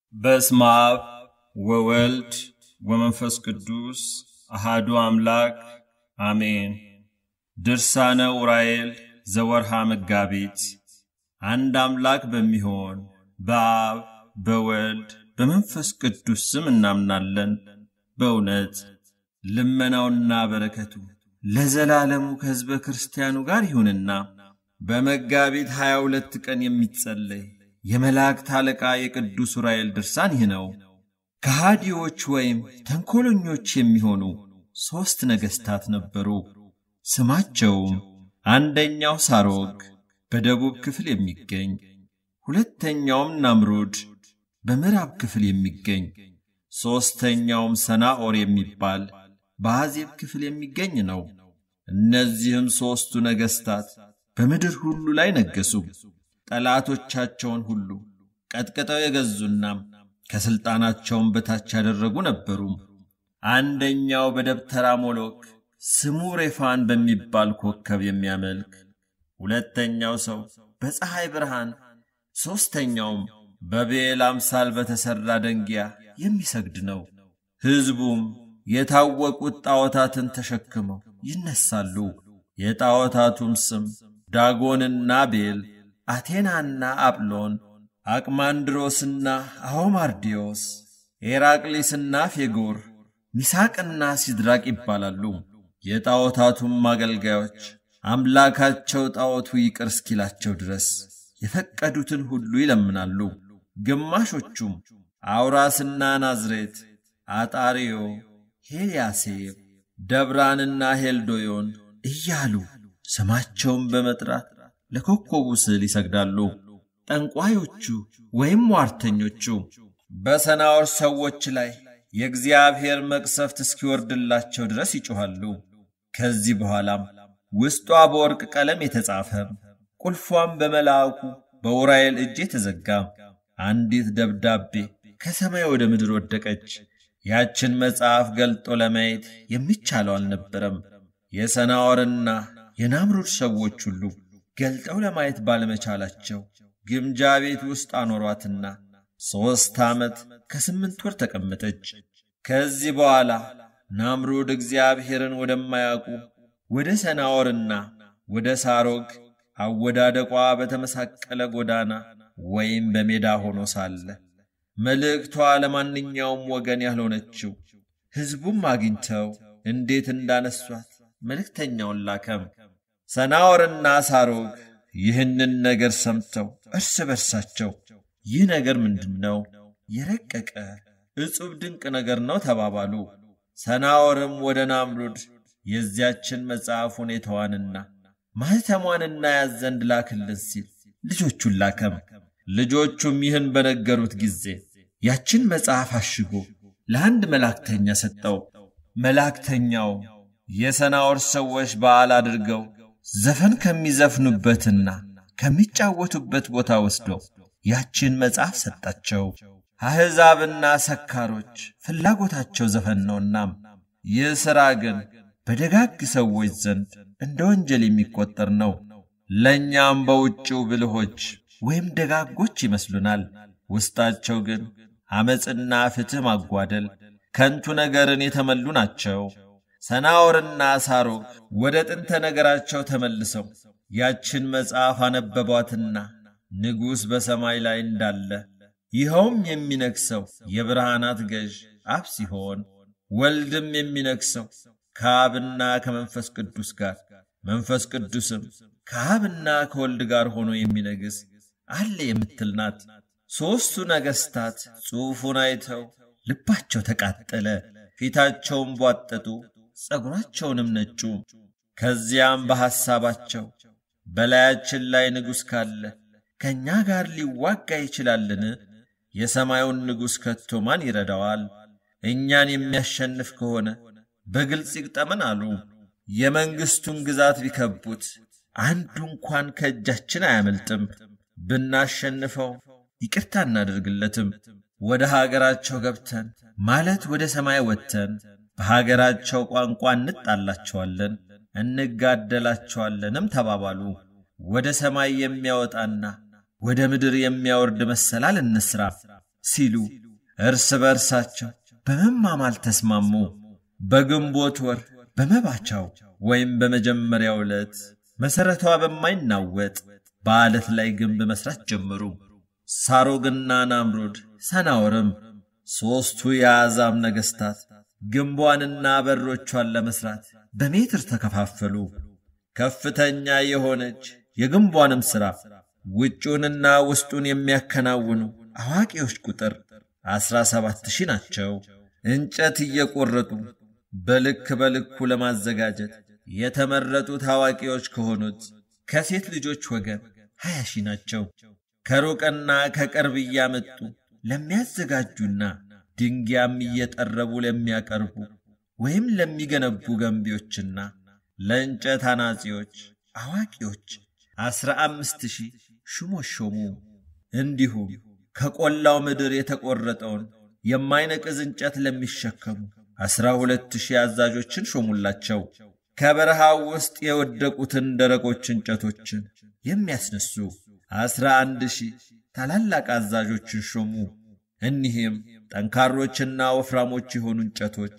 በስመ አብ ወወልድ ወመንፈስ ቅዱስ አሃዱ አምላክ አሜን። ድርሳነ ዑራኤል ዘወርሃ መጋቢት። አንድ አምላክ በሚሆን በአብ በወልድ በመንፈስ ቅዱስ ስም እናምናለን። በእውነት ልመናውና በረከቱ ለዘላለሙ ከሕዝበ ክርስቲያኑ ጋር ይሁንና በመጋቢት ሀያ ሁለት ቀን የሚጸለይ የመላእክት አለቃ የቅዱስ ዑራኤል ድርሳን ይህ ነው። ከሃዲዎች ወይም ተንኰለኞች የሚሆኑ ሦስት ነገሥታት ነበሩ። ስማቸውም አንደኛው ሳሮግ በደቡብ ክፍል የሚገኝ፣ ሁለተኛውም ናምሩድ በምዕራብ ክፍል የሚገኝ፣ ሦስተኛውም ሰናኦር የሚባል በአዜብ ክፍል የሚገኝ ነው። እነዚህም ሦስቱ ነገሥታት በምድር ሁሉ ላይ ነገሡ። ጠላቶቻቸውን ሁሉ ቀጥቅጠው የገዙና ከሥልጣናቸውን በታች ያደረጉ ነበሩ። አንደኛው በደብተራ ሞሎክ ስሙ ሬፋን በሚባል ኮከብ የሚያመልክ፣ ሁለተኛው ሰው በፀሐይ ብርሃን፣ ሦስተኛውም በቤል አምሳል በተሠራ ደንጊያ የሚሰግድ ነው። ሕዝቡም የታወቁት ጣዖታትን ተሸክመው ይነሳሉ። የጣዖታቱም ስም ዳጎንና ቤል አቴናና አጵሎን፣ አቅማንድሮስና አሆማርዲዮስ፣ ኤራቅሊስና ፌጎር፣ ሚሳቅና ሲድራቅ ይባላሉ። የጣዖታቱም አገልጋዮች አምላካቸው ጣዖቱ ይቅር እስኪላቸው ድረስ የፈቀዱትን ሁሉ ይለምናሉ። ግማሾቹም አውራስና ናዝሬት፣ አጣሪዮ፣ ሄልያሴብ፣ ደብራንና ሄልዶዮን እያሉ ስማቸውን በመጥራት ለኮከቡ ስዕል ይሰግዳሉ። ጠንቋዮቹ ወይም ሟርተኞቹ በሰናዖር ሰዎች ላይ የእግዚአብሔር መቅሰፍት እስኪወርድላቸው ድረስ ይጮኻሉ። ከዚህ በኋላም ውስጧ በወርቅ ቀለም የተጻፈ ቁልፏም በመልአኩ በዑራኤል እጅ የተዘጋ አንዲት ደብዳቤ ከሰማይ ወደ ምድር ወደቀች። ያችን መጽሐፍ ገልጦ ለማየት የሚቻለው አልነበረም። የሰናዖርና የናምሩድ ሰዎች ሁሉ ገልጠው ለማየት ባለመቻላቸው ግምጃ ቤት ውስጥ አኖሯትና ሦስት ዓመት ከስምንት ወር ተቀመጠች። ከዚህ በኋላ ናምሩድ እግዚአብሔርን ወደማያውቁ ወደ ሰናዖርና ወደ ሳሮግ አወዳደቋ በተመሳቀለ ጎዳና ወይም በሜዳ ሆኖ ሳለ መልእክቷ ለማንኛውም ወገን ያልሆነችው ሕዝቡም አግኝተው እንዴት እንዳነሷት መልእክተኛውን ላከም። ሰናዖርና ሳሮግ ይህንን ነገር ሰምተው እርስ በርሳቸው ይህ ነገር ምንድን ነው? የረቀቀ ዕጹብ ድንቅ ነገር ነው ተባባሉ። ሰናዖርም ወደ ናምሩድ የዚያችን መጽሐፍ ሁኔታዋንና ማኅተሟን እናያት ዘንድ ላክልን ሲል ልጆቹን ላከም። ልጆቹም ይህን በነገሩት ጊዜ ያችን መጽሐፍ አሽጎ ለአንድ መላእክተኛ ሰጠው። መላእክተኛው የሰናዖር ሰዎች በዓል አድርገው ዘፈን ከሚዘፍኑበትና ከሚጫወቱበት ቦታ ወስደው ያችን መጽሐፍ ሰጣቸው። አሕዛብና ሰካሮች ፍላጎታቸው ዘፈን ነውና፣ ይህ ሥራ ግን በደጋግ ሰዎች ዘንድ እንደ ወንጀል የሚቆጠር ነው። ለእኛም በውጭው ብልሆች ወይም ደጋጎች ይመስሉናል። ውስጣቸው ግን ዐመፅና ፍትሕ ማጓደል፣ ከንቱ ነገርን የተመሉ ናቸው። ሰናዖርና ሳሮግ ወደ ጥንተ ነገራቸው ተመልሰው ያችን መጽሐፍ አነበቧትና ንጉሥ በሰማይ ላይ እንዳለ ይኸውም የሚነግሠው የብርሃናት ገዥ አብ ሲሆን ወልድም የሚነግሠው ከአብና ከመንፈስ ቅዱስ ጋር መንፈስ ቅዱስም ከአብና ከወልድ ጋር ሆኖ የሚነግሥ አለ የምትል ናት። ሦስቱ ነገሥታት ጽሑፉን አይተው ልባቸው ተቃጠለ፣ ፊታቸውም ቧጠጡ፣ ጸጉራቸውንም ነጩ። ከዚያም በሐሳባቸው በላያችን ላይ ንጉሥ ካለ ከእኛ ጋር ሊዋጋ ይችላልን? የሰማዩን ንጉሥ ከቶ ማን ይረዳዋል? እኛን የሚያሸንፍ ከሆነ በግልጽ ይግጠመን አሉ። የመንግሥቱን ግዛት ቢከቡት አንዱ እንኳን ከእጃችን አያመልጥም። ብናሸንፈው ይቅርታ እናደርግለትም። ወደ ሀገራቸው ገብተን ማለት ወደ ሰማይ ወጥተን በሀገራቸው ቋንቋ እንጣላቸዋለን፣ እንጋደላቸዋለንም ተባባሉ። ወደ ሰማይ የሚያወጣና ወደ ምድር የሚያወርድ መሰላል እንስራ። ሲሉ እርስ በርሳቸው በመማማል ተስማሙ። በግንቦት ወር በመባቻው ወይም በመጀመሪያው ዕለት መሠረቷ በማይናወጥ በዓለት ላይ ግንብ መሥራት ጀመሩ። ሳሮግና ናምሩድ ሰናወርም ሦስቱ የአሕዛብ ነገሥታት ግንቧንና በሮቿን ለመሥራት በሜትር ተከፋፈሉ። ከፍተኛ የሆነች የግንቧንም ሥራ ውጩንና ውስጡን የሚያከናውኑ አዋቂዎች ቁጥር ዐሥራ ሰባት ሺህ ናቸው። እንጨት እየቈረጡ በልክ በልኩ ለማዘጋጀት የተመረጡት አዋቂዎች ከሆኑት ከሴት ልጆች ወገን ሀያ ሺህ ናቸው። ከሩቅና ከቅርብ እያመጡ ለሚያዘጋጁና ድንጊያም እየጠረቡ ለሚያቀርቡ ወይም ለሚገነቡ ገንቢዎችና ለእንጨት አናጺዎች አዋቂዎች ዐሥራ አምስት ሺህ ሹሞች ሾሙ። እንዲሁም ከቈላው ምድር የተቈረጠውን የማይነቅዝ እንጨት ለሚሸከሙ ዐሥራ ሁለት ሺህ አዛዦችን ሾሙላቸው። ከበረሃው ውስጥ የወደቁትን ደረቆች እንጨቶችን የሚያስነሱ ዐሥራ አንድ ሺህ ታላላቅ አዛዦችን ሾሙ። እኒህም ጠንካሮችና ወፍራሞች የሆኑ እንጨቶች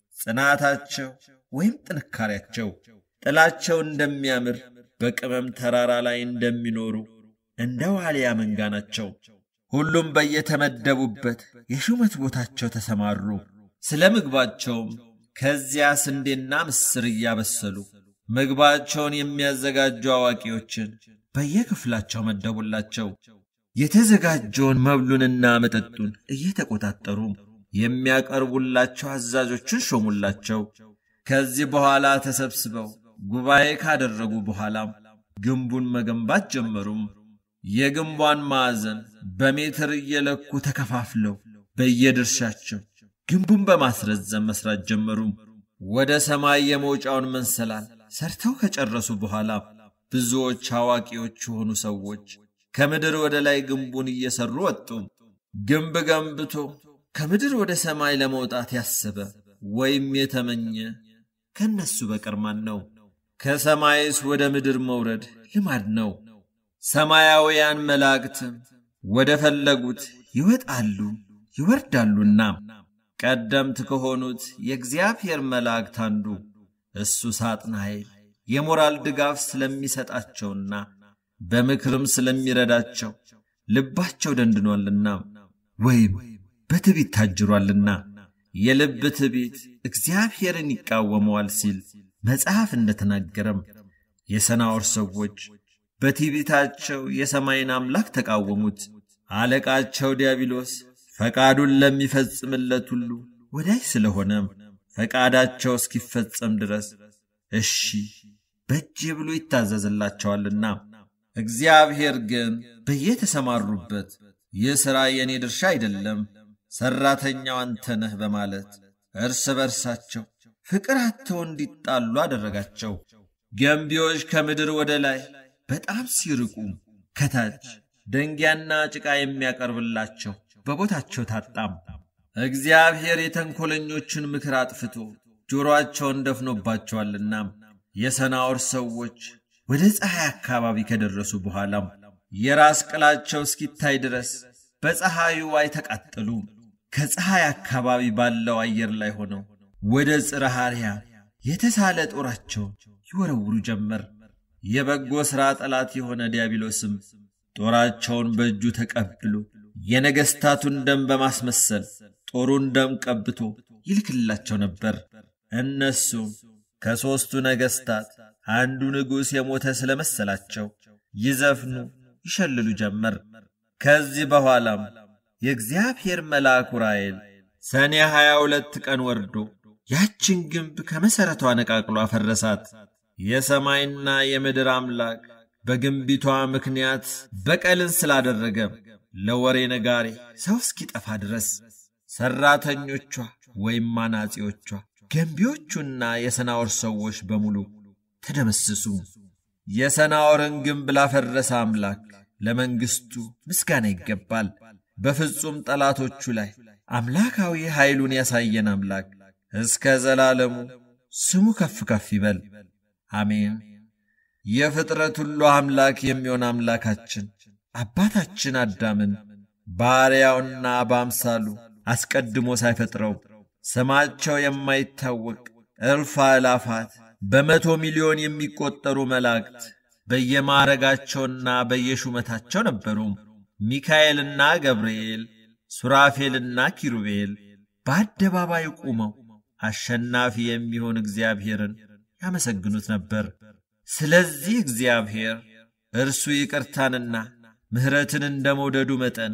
ጽናታቸው ወይም ጥንካሬያቸው ጥላቸው እንደሚያምር በቅመም ተራራ ላይ እንደሚኖሩ እንደ ዋልያ መንጋ ናቸው። ሁሉም በየተመደቡበት የሹመት ቦታቸው ተሰማሩ። ስለ ምግባቸውም ከዚያ ስንዴና ምስር እያበሰሉ ምግባቸውን የሚያዘጋጁ አዋቂዎችን በየክፍላቸው መደቡላቸው። የተዘጋጀውን መብሉንና መጠጡን እየተቆጣጠሩ የሚያቀርቡላቸው አዛዦችን ሾሙላቸው። ከዚህ በኋላ ተሰብስበው ጉባኤ ካደረጉ በኋላም ግንቡን መገንባት ጀመሩም። የግንቧን ማዕዘን በሜትር እየለኩ ተከፋፍለው በየድርሻቸው ግንቡን በማስረዘም መስራት ጀመሩ። ወደ ሰማይ የመውጫውን መንሰላል ሰርተው ከጨረሱ በኋላ ብዙዎች አዋቂዎች የሆኑ ሰዎች ከምድር ወደ ላይ ግንቡን እየሰሩ ወጡ። ግንብ ገንብቶ ከምድር ወደ ሰማይ ለመውጣት ያሰበ ወይም የተመኘ ከነሱ በቀር ማን ነው? ከሰማይስ ወደ ምድር መውረድ ልማድ ነው። ሰማያውያን መላእክትም ወደ ፈለጉት ይወጣሉ ይወርዳሉና ቀደምት ከሆኑት የእግዚአብሔር መላእክት አንዱ እሱ ሳጥናኤል የሞራል ድጋፍ ስለሚሰጣቸውና በምክርም ስለሚረዳቸው ልባቸው ደንድኗልና ወይም በትዕቢት ታጅሯልና የልብ ትዕቢት እግዚአብሔርን ይቃወመዋል ሲል መጽሐፍ እንደተናገረም የሰናዖር ሰዎች በትዕቢታቸው የሰማይን አምላክ ተቃወሙት። አለቃቸው ዲያብሎስ ፈቃዱን ለሚፈጽምለት ሁሉ ወዳጅ ስለሆነም ፈቃዳቸው እስኪፈጸም ድረስ እሺ በእጄ ብሎ ይታዘዝላቸዋልና እግዚአብሔር ግን በየተሰማሩበት ይህ ሥራ የእኔ ድርሻ አይደለም፣ ሠራተኛው አንተ ነህ በማለት እርስ በርሳቸው ፍቅር አጥተው እንዲጣሉ አደረጋቸው። ገንቢዎች ከምድር ወደ ላይ በጣም ሲርቁ ከታች ደንጊያና ጭቃ የሚያቀርብላቸው በቦታቸው ታጣም። እግዚአብሔር የተንኰለኞችን ምክር አጥፍቶ ጆሮአቸውን ደፍኖባቸዋልና የሰናዖር ሰዎች ወደ ፀሐይ አካባቢ ከደረሱ በኋላም የራስ ቅላቸው እስኪታይ ድረስ በፀሐዩ አይተቃጠሉ። ከፀሐይ አካባቢ ባለው አየር ላይ ሆነው ወደ ጽርሐ አርያም የተሳለ ጦራቸውን ይወረውሩ ጀመር። የበጎ ሥራ ጠላት የሆነ ዲያብሎስም ጦራቸውን በእጁ ተቀብሎ የነገሥታቱን ደም በማስመሰል ጦሩን ደም ቀብቶ ይልክላቸው ነበር። እነሱም ከሦስቱ ነገሥታት አንዱ ንጉሥ የሞተ ስለ መሰላቸው ይዘፍኑ ይሸልሉ ጀመር። ከዚህ በኋላም የእግዚአብሔር መልአክ ዑራኤል ሰኔ ሀያ ሁለት ቀን ወርዶ ያችን ግንብ ከመሠረቷ ነቃቅሎ አፈረሳት። የሰማይና የምድር አምላክ በግንቢቷ ምክንያት በቀልን ስላደረገ ለወሬ ነጋሪ ሰው እስኪጠፋ ድረስ ሠራተኞቿ ወይም አናጺዎቿ፣ ገንቢዎቹና የሰናዖር ሰዎች በሙሉ ተደመሰሱ። የሰናዖርን ግንብ ላፈረሰ አምላክ ለመንግሥቱ ምስጋና ይገባል። በፍጹም ጠላቶቹ ላይ አምላካዊ ኃይሉን ያሳየን አምላክ እስከ ዘላለሙ ስሙ ከፍ ከፍ ይበል። አሜን። የፍጥረት ሁሉ አምላክ የሚሆን አምላካችን አባታችን አዳምን ባሪያውና በአምሳሉ አስቀድሞ ሳይፈጥረው ስማቸው የማይታወቅ እልፍ አእላፋት በመቶ ሚሊዮን የሚቆጠሩ መላእክት በየማዕረጋቸውና በየሹመታቸው ነበሩ። ሚካኤልና ገብርኤል፣ ሱራፌልና ኪሩቤል በአደባባይ ቆመው አሸናፊ የሚሆን እግዚአብሔርን ያመሰግኑት ነበር። ስለዚህ እግዚአብሔር እርሱ ይቅርታንና ምሕረትን እንደ መውደዱ መጠን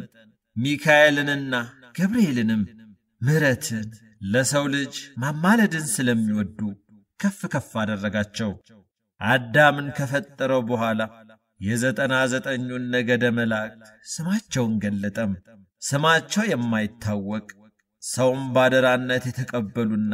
ሚካኤልንና ገብርኤልንም ምሕረትን ለሰው ልጅ ማማለድን ስለሚወዱ ከፍ ከፍ አደረጋቸው። አዳምን ከፈጠረው በኋላ የዘጠና ዘጠኙን ነገደ መላእክት ስማቸውን ገለጠም። ስማቸው የማይታወቅ ሰውም ባደራነት የተቀበሉና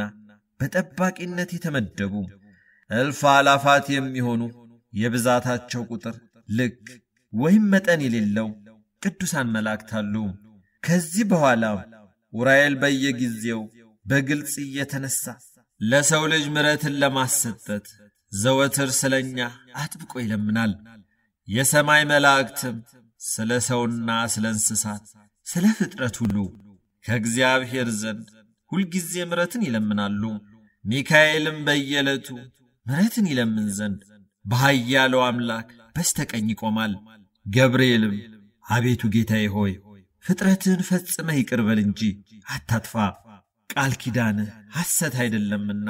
በጠባቂነት የተመደቡ እልፍ አላፋት የሚሆኑ የብዛታቸው ቁጥር ልክ ወይም መጠን የሌለው ቅዱሳን መላእክት አሉ። ከዚህ በኋላ ኡራኤል በየጊዜው በግልጽ እየተነሳ ለሰው ልጅ ምሕረትን ለማሰጠት ዘወትር ስለ እኛ አጥብቆ ይለምናል። የሰማይ መላእክትም ስለ ሰውና ስለ እንስሳት፣ ስለ ፍጥረት ሁሉ ከእግዚአብሔር ዘንድ ሁልጊዜ ምሕረትን ይለምናሉ። ሚካኤልም በየዕለቱ ምሕረትን ይለምን ዘንድ በኃያለው አምላክ በስተቀኝ ይቆማል። ገብርኤልም አቤቱ ጌታዬ ሆይ ፍጥረትህን ፈጽመህ ይቅር በል እንጂ አታጥፋ፣ ቃል ኪዳንህ ሐሰት አይደለምና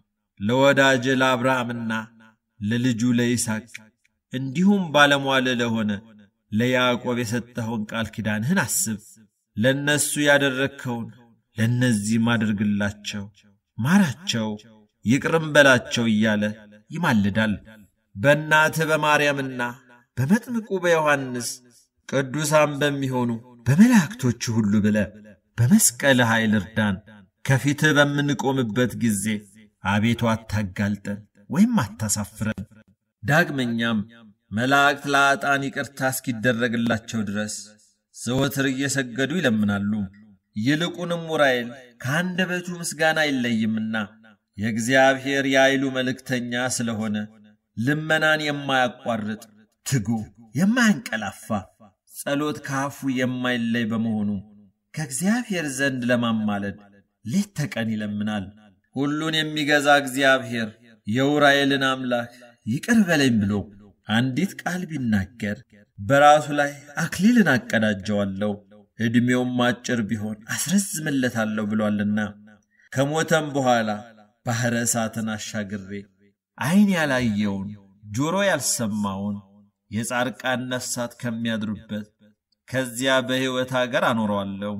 ለወዳጅ ለአብርሃምና ለልጁ ለይስሐቅ እንዲሁም ባለሟል ለሆነ ለያዕቆብ የሰጠኸውን ቃል ኪዳንህን አስብ። ለእነሱ ያደረግከውን ለእነዚህም አድርግላቸው፣ ማራቸው፣ ይቅርም በላቸው እያለ ይማልዳል። በእናትህ በማርያምና በመጥምቁ በዮሐንስ ቅዱሳን በሚሆኑ በመላእክቶች ሁሉ ብለ በመስቀል ኃይል እርዳን። ከፊትህ በምንቆምበት ጊዜ አቤቱ አታጋልጠን ወይም አታሳፍረን። ዳግመኛም መላእክት ለአጣን ይቅርታ እስኪደረግላቸው ድረስ ዘወትር እየሰገዱ ይለምናሉ። ይልቁንም ኡራኤል ከአንደበቱ ምስጋና አይለይምና የእግዚአብሔር የኃይሉ መልእክተኛ ስለሆነ ልመናን የማያቋርጥ ትጉ የማያንቀላፋ ጸሎት ከአፉ የማይለይ በመሆኑ ከእግዚአብሔር ዘንድ ለማማለድ ሌት ተቀን ይለምናል። ሁሉን የሚገዛ እግዚአብሔር የኡራኤልን አምላክ ይቅር በለኝ ብሎ አንዲት ቃል ቢናገር በራሱ ላይ አክሊልን አቀዳጀዋለሁ፣ ዕድሜውም አጭር ቢሆን አስረዝምለታለሁ ብሏልና ከሞተም በኋላ ባሕረ እሳትን አሻግሬ ዐይን ያላየውን ጆሮ ያልሰማውን የጻድቃን ነፍሳት ከሚያድሩበት ከዚያ በሕይወት አገር አኖረዋለሁ።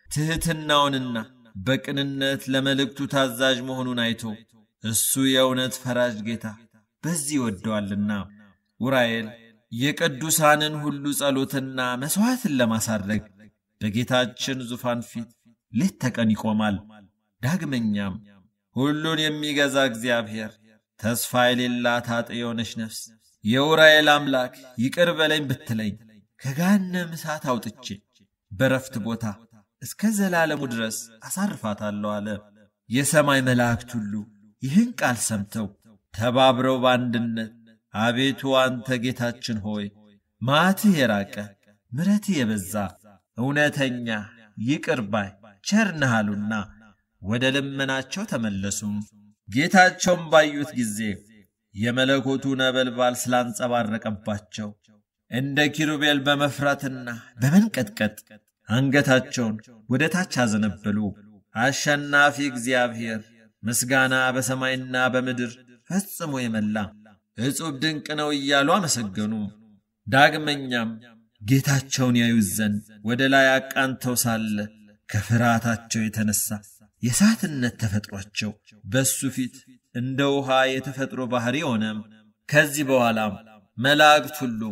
ትሕትናውንና በቅንነት ለመልእክቱ ታዛዥ መሆኑን አይቶ እሱ የእውነት ፈራጅ ጌታ በዚህ ይወደዋልና ኡራኤል የቅዱሳንን ሁሉ ጸሎትና መሥዋዕትን ለማሳረግ በጌታችን ዙፋን ፊት ሌት ተቀን ይቆማል። ዳግመኛም ሁሉን የሚገዛ እግዚአብሔር ተስፋ የሌላት ኃጥ የሆነች ነፍስ የኡራኤል አምላክ ይቅር በለኝ ብትለኝ ከገሃነም እሳት አውጥቼ በረፍት ቦታ እስከ ዘላለሙ ድረስ አሳርፋታለሁ አለ። የሰማይ መላእክት ሁሉ ይህን ቃል ሰምተው ተባብረው በአንድነት አቤቱ አንተ ጌታችን ሆይ መዓትህ የራቀ ምሕረትህ የበዛ እውነተኛ ይቅር ባይ ቸር ነህ አሉና ወደ ልመናቸው ተመለሱም። ጌታቸውም ባዩት ጊዜ የመለኮቱ ነበልባል ስላንጸባረቀባቸው እንደ ኪሩቤል በመፍራትና በመንቀጥቀጥ አንገታቸውን ወደ ታች አዘነበሉ። አሸናፊ እግዚአብሔር ምስጋና በሰማይና በምድር ፈጽሞ የመላ እጹብ ድንቅ ነው እያሉ አመሰገኑ። ዳግመኛም ጌታቸውን ያዩት ዘንድ ወደ ላይ አቃንተው ሳለ ከፍርሃታቸው የተነሳ የእሳትነት ተፈጥሯቸው በእሱ ፊት እንደ ውሃ የተፈጥሮ ባሕሪ ሆነም። ከዚህ በኋላም መላእክት ሁሉ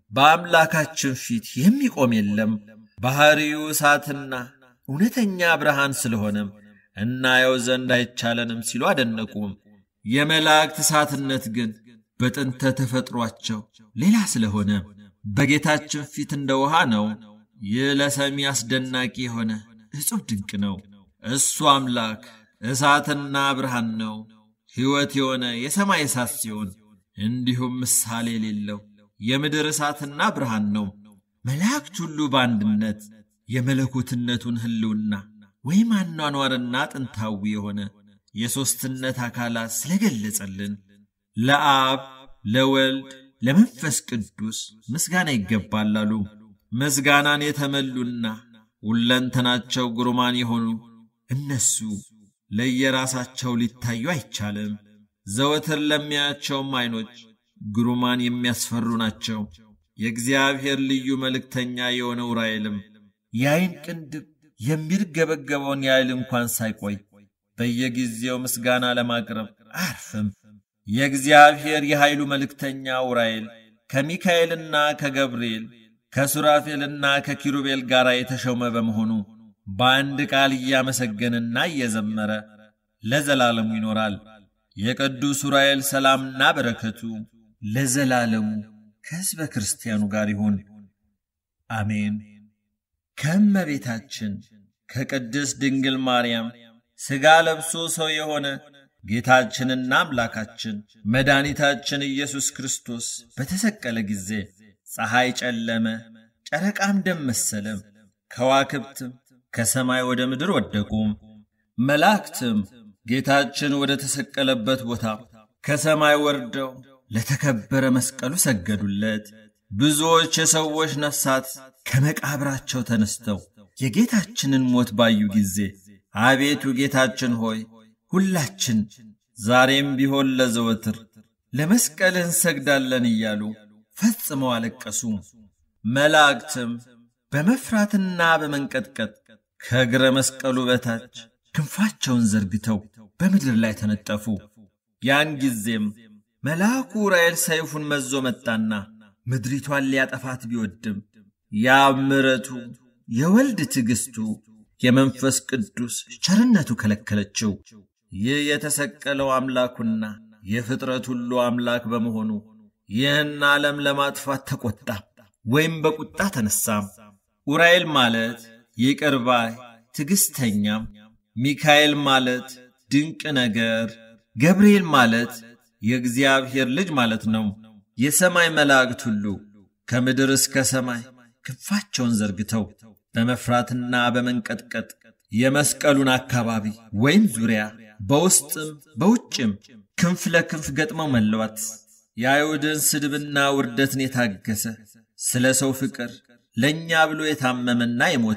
በአምላካችን ፊት የሚቆም የለም፣ ባሕሪው እሳትና እውነተኛ ብርሃን ስለሆነም እናየው ዘንድ አይቻለንም ሲሉ አደነቁም። የመላእክት እሳትነት ግን በጥንተ ተፈጥሯቸው ሌላ ስለሆነ በጌታችን ፊት እንደ ውሃ ነው። ይህ ለሰሚ አስደናቂ የሆነ እጹብ ድንቅ ነው። እሱ አምላክ እሳትና ብርሃን ነው። ሕይወት የሆነ የሰማይ እሳት ሲሆን እንዲሁም ምሳሌ የሌለው የምድር እሳትና ብርሃን ነው። መላእክት ሁሉ በአንድነት የመለኮትነቱን ሕልውና ወይም አኗኗርና ጥንታዊ የሆነ የሦስትነት አካላት ስለገለጸልን ለአብ ለወልድ ለመንፈስ ቅዱስ ምስጋና ይገባል አሉ። ምስጋናን የተመሉና ሁለንተናቸው ግሩማን የሆኑ እነሱ ለየራሳቸው ሊታዩ አይቻልም። ዘወትር ለሚያያቸውም ዐይኖች ግሩማን የሚያስፈሩ ናቸው። የእግዚአብሔር ልዩ መልእክተኛ የሆነው ዑራኤልም የዐይን ቅንድብ የሚርገበገበውን ያህል እንኳን ሳይቆይ በየጊዜው ምስጋና ለማቅረብ አያርፍም። የእግዚአብሔር የኃይሉ መልእክተኛ ዑራኤል ከሚካኤልና ከገብርኤል ከሱራፌልና ከኪሩቤል ጋር የተሾመ በመሆኑ በአንድ ቃል እያመሰገንና እየዘመረ ለዘላለሙ ይኖራል። የቅዱስ ዑራኤል ሰላምና በረከቱ ለዘላለሙ ከሕዝበ ክርስቲያኑ ጋር ይሁን፣ አሜን። ከእመቤታችን ከቅድስት ድንግል ማርያም ሥጋ ለብሶ ሰው የሆነ ጌታችንና አምላካችን መድኃኒታችን ኢየሱስ ክርስቶስ በተሰቀለ ጊዜ ፀሐይ ጨለመ፣ ጨረቃም ደም መሰለም፣ ከዋክብትም ከሰማይ ወደ ምድር ወደቁም። መላእክትም ጌታችን ወደ ተሰቀለበት ቦታ ከሰማይ ወርደው ለተከበረ መስቀሉ ሰገዱለት። ብዙዎች የሰዎች ነፍሳት ከመቃብራቸው ተነስተው የጌታችንን ሞት ባዩ ጊዜ አቤቱ ጌታችን ሆይ ሁላችን ዛሬም ቢሆን ለዘወትር ለመስቀልህ እንሰግዳለን እያሉ ፈጽመው አለቀሱ። መላእክትም በመፍራትና በመንቀጥቀጥ ከእግረ መስቀሉ በታች ክንፋቸውን ዘርግተው በምድር ላይ ተነጠፉ። ያን ጊዜም መልአኩ ዑራኤል ሰይፉን መዞ መጣና ምድሪቷን ሊያጠፋት ቢወድም የአብ ምሕረቱ የወልድ ትዕግሥቱ የመንፈስ ቅዱስ ቸርነቱ ከለከለችው። ይህ የተሰቀለው አምላኩና የፍጥረት ሁሉ አምላክ በመሆኑ ይህን ዓለም ለማጥፋት ተቈጣ ወይም በቁጣ ተነሳም። ዑራኤል ማለት ይቅር ባይ ትዕግሥተኛም፣ ሚካኤል ማለት ድንቅ ነገር፣ ገብርኤል ማለት የእግዚአብሔር ልጅ ማለት ነው። የሰማይ መላእክት ሁሉ ከምድር እስከ ሰማይ ክንፋቸውን ዘርግተው በመፍራትና በመንቀጥቀጥ የመስቀሉን አካባቢ ወይም ዙሪያ በውስጥም በውጭም ክንፍ ለክንፍ ገጥመው መለዋት። የአይሁድን ስድብና ውርደትን የታገሰ ስለ ሰው ፍቅር ለእኛ ብሎ የታመመና የሞተ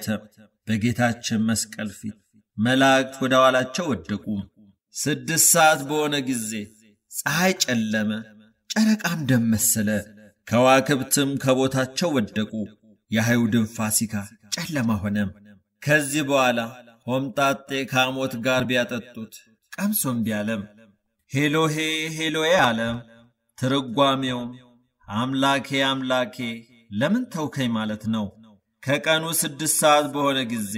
በጌታችን መስቀል ፊት መላእክት ወደ ኋላቸው ወደቁ። ስድስት ሰዓት በሆነ ጊዜ ፀሐይ ጨለመ፣ ጨረቃም ደም መሰለ፣ ከዋክብትም ከቦታቸው ወደቁ። የአይሁድን ፋሲካ ጨለማ ሆነ። ከዚህ በኋላ ሆምጣጤ ከሐሞት ጋር ቢያጠጡት ቀምሶም ቢያለም ሄሎሄ ሄሎዬ አለም። ትርጓሜውም አምላኬ አምላኬ ለምን ተውከኝ ማለት ነው። ከቀኑ ስድስት ሰዓት በሆነ ጊዜ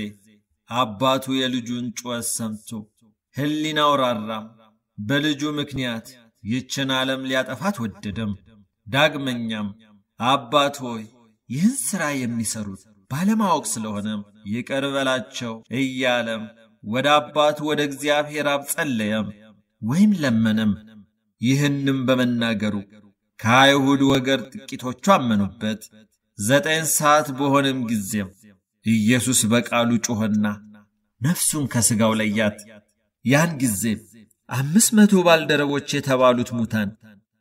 አባቱ የልጁን ጩኸት ሰምቶ ሕሊናው ራራም። በልጁ ምክንያት ይችን ዓለም ሊያጠፋት ወደደም። ዳግመኛም አባት ሆይ ይህን ሥራ የሚሠሩት ባለማወቅ ስለሆነም ይቅር በላቸው እያለም ወደ አባቱ ወደ እግዚአብሔር አብ ጸለየም ወይም ለመነም። ይህንም በመናገሩ ከአይሁድ ወገር ጥቂቶቹ አመኑበት። ዘጠኝ ሰዓት በሆነም ጊዜም ኢየሱስ በቃሉ ጮኸና ነፍሱን ከሥጋው ለያት። ያን ጊዜም አምስት መቶ ባልደረቦች የተባሉት ሙታን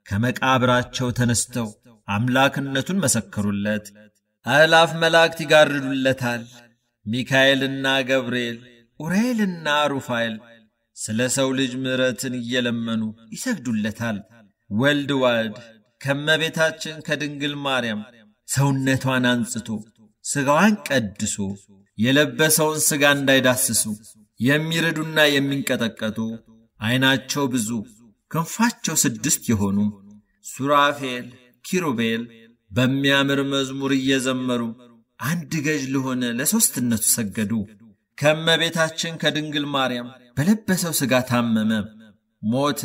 ከመቃብራቸው ተነስተው አምላክነቱን መሰከሩለት። አእላፍ መላእክት ይጋርዱለታል። ሚካኤልና ገብርኤል፣ ኡራኤልና ሩፋኤል ስለ ሰው ልጅ ምሕረትን እየለመኑ ይሰግዱለታል። ወልድ ዋድ ከመቤታችን ከድንግል ማርያም ሰውነቷን አንጽቶ ሥጋዋን ቀድሶ የለበሰውን ሥጋ እንዳይዳስሱ የሚርዱና የሚንቀጠቀጡ ዐይናቸው ብዙ ክንፋቸው ስድስት የሆኑ ሱራፌል፣ ኪሩቤል በሚያምር መዝሙር እየዘመሩ አንድ ገዥ ለሆነ ለሦስትነቱ ሰገዱ። ከእመቤታችን ከድንግል ማርያም በለበሰው ሥጋ ታመመ፣ ሞተ።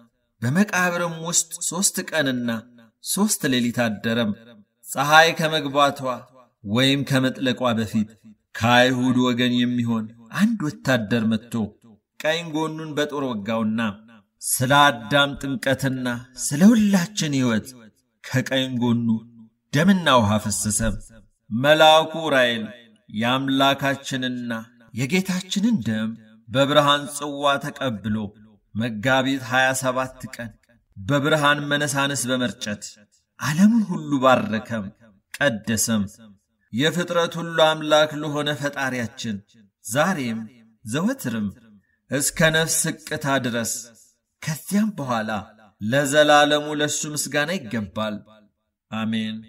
በመቃብርም ውስጥ ሦስት ቀንና ሦስት ሌሊት አደረም። ፀሐይ ከመግባቷ ወይም ከመጥለቋ በፊት ከአይሁድ ወገን የሚሆን አንድ ወታደር መጥቶ ቀኝ ጎኑን በጦር ወጋውና ስለ አዳም ጥምቀትና ስለ ሁላችን ሕይወት ከቀኝ ጎኑ ደምና ውሃ ፈሰሰ። መልአኩ ዑራኤል የአምላካችንና የጌታችንን ደም በብርሃን ጽዋ ተቀብሎ መጋቢት 27 ቀን በብርሃን መነሳንስ በመርጨት ዓለምን ሁሉ ባረከም ቀደሰም። የፍጥረት ሁሉ አምላክ ለሆነ ፈጣሪያችን ዛሬም ዘወትርም እስከ ነፍስ እቅታ ድረስ ከዚያም በኋላ ለዘላለሙ ለእሱ ምስጋና ይገባል። አሜን።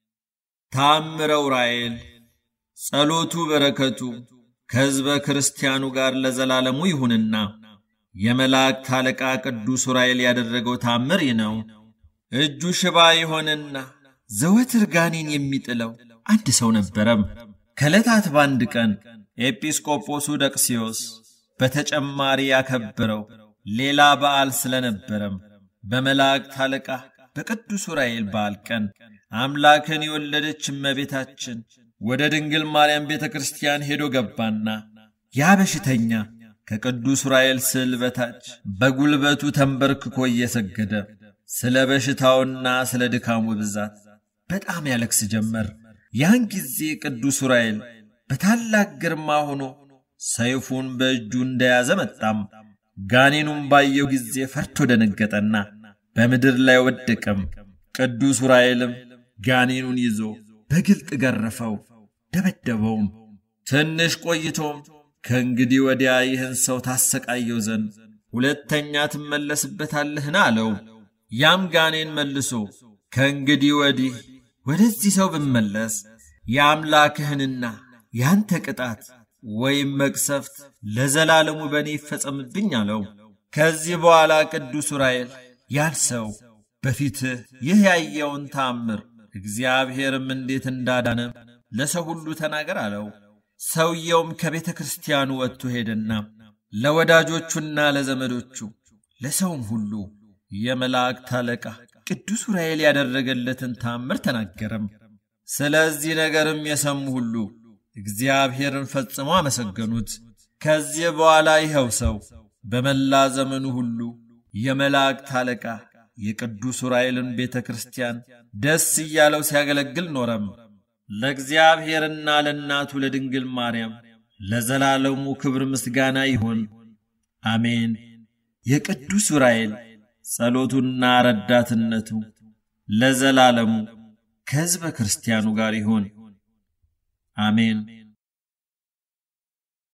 ታምረ ዑራኤል ጸሎቱ በረከቱ ከሕዝበ ክርስቲያኑ ጋር ለዘላለሙ ይሁንና የመላእክት አለቃ ቅዱስ ዑራኤል ያደረገው ታምር ይህ ነው። እጁ ሽባ የሆነና ዘወትር ጋኔን የሚጥለው አንድ ሰው ነበረም። ከዕለታት በአንድ ቀን ኤጲስቆጶሱ ደቅስዮስ በተጨማሪ ያከበረው ሌላ በዓል ስለነበረም በመላእክት አለቃ በቅዱስ ዑራኤል በዓል ቀን አምላክን የወለደች እመቤታችን ወደ ድንግል ማርያም ቤተ ክርስቲያን ሄዶ ገባና ያ በሽተኛ ከቅዱስ ዑራኤል ስዕል በታች በጉልበቱ ተንበርክኮ እየሰገደ ስለ በሽታውና ስለ ድካሙ ብዛት በጣም ያለቅስ ጀመር። ያን ጊዜ ቅዱስ ዑራኤል በታላቅ ግርማ ሆኖ ሰይፉን በእጁ እንደያዘ መጣም። ጋኔኑም ባየው ጊዜ ፈርቶ ደነገጠና በምድር ላይ ወደቀም። ቅዱስ ዑራኤልም ጋኔኑን ይዞ በግልጥ ገረፈው፣ ደበደበውም። ትንሽ ቆይቶም ከእንግዲህ ወዲያ ይህን ሰው ታሰቃየው ዘንድ ሁለተኛ ትመለስበታለህን አለው። ያም ጋኔን መልሶ ከእንግዲህ ወዲህ ወደዚህ ሰው ብመለስ የአምላክህንና ያንተ ቅጣት ወይም መቅሰፍት ለዘላለሙ በእኔ ይፈጸምብኝ አለው። ከዚህ በኋላ ቅዱስ ዑራኤል ያን ሰው በፊትህ ይህ ያየውን ታምር እግዚአብሔርም እንዴት እንዳዳነ ለሰው ሁሉ ተናገር አለው። ሰውየውም ከቤተ ክርስቲያኑ ወጥቶ ሄደና ለወዳጆቹና ለዘመዶቹ ለሰውም ሁሉ የመላእክት አለቃ ቅዱስ ዑራኤል ያደረገለትን ታምር ተናገረም። ስለዚህ ነገርም የሰሙ ሁሉ እግዚአብሔርን ፈጽመው አመሰገኑት። ከዚህ በኋላ ይኸው ሰው በመላ ዘመኑ ሁሉ የመላእክት አለቃ የቅዱስ ዑራኤልን ቤተ ክርስቲያን ደስ እያለው ሲያገለግል ኖረም። ለእግዚአብሔርና ለእናቱ ለድንግል ማርያም ለዘላለሙ ክብር ምስጋና ይሁን፣ አሜን። የቅዱስ ዑራኤል ጸሎቱና ረዳትነቱ ለዘላለሙ ከሕዝበ ክርስቲያኑ ጋር ይሁን፣ አሜን።